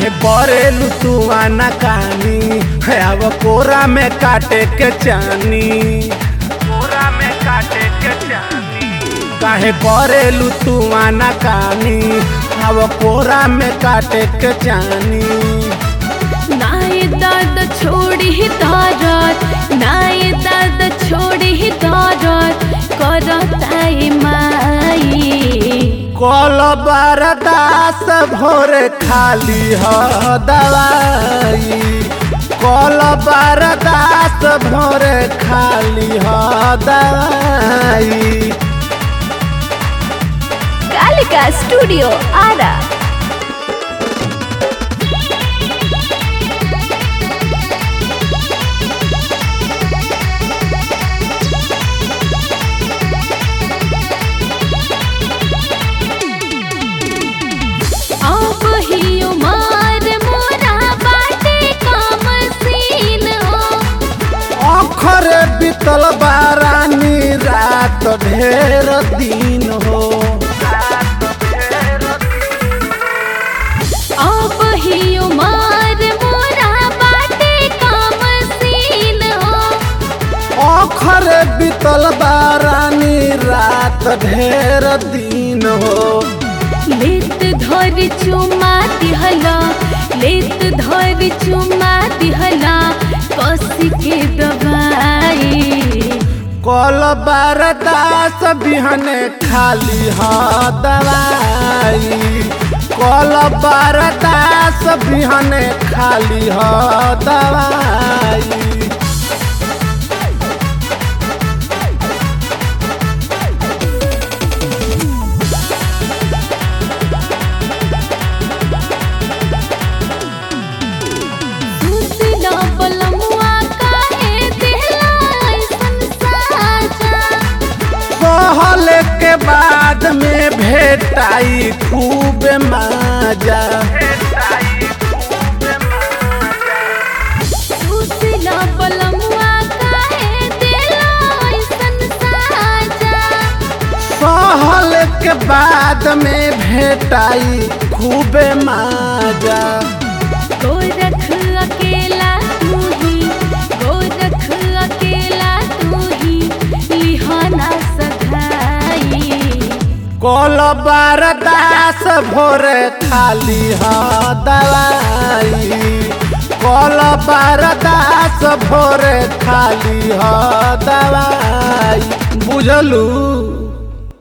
काहे परेलू तू आना कानी है अब कोरा में काटे के चानी कोरा में काटे के चानी काहे परेलू तू आना कानी अब कोरा में काटे के चानी नाय दर्द छोड़ी ही दर्द नाय दर्द छोड़ी ही दर्द करताई माई कल बरदास भोरे खाली ह दवाई कल बरदास भोरे खाली ह दवाई कालिका स्टूडियो आरा अब ही उमर मोरा बाटे काम सीन हो अखर बीतल बारानी रात ढेर दिन हो अब ही उमर मोरा बाटे काम सीन हो अखर बीतल बारानी रात ढेर दिन हो लेत धर चुमा दिहला लेत धर चुमा दिहला कस के दबाई कल बरदास बिहने खाली ह दवाई कल बरदास बिहने खाली ह दवाई सुसिला बलमुआ काहे दिहला ऐसन साजा सहल के बाद में भेटाई खूब माजा सुसिला बलमुआ काहे दिहला ऐसन साजा सहल के बाद में भेटाई खूब माजा गोरख अकेला तू ही गोरख अकेला तू ही लिहाना सधाई कल बरदास भोरे खाली ह दवाई कल बरदास भोरे खाली ह दवाई बुझलू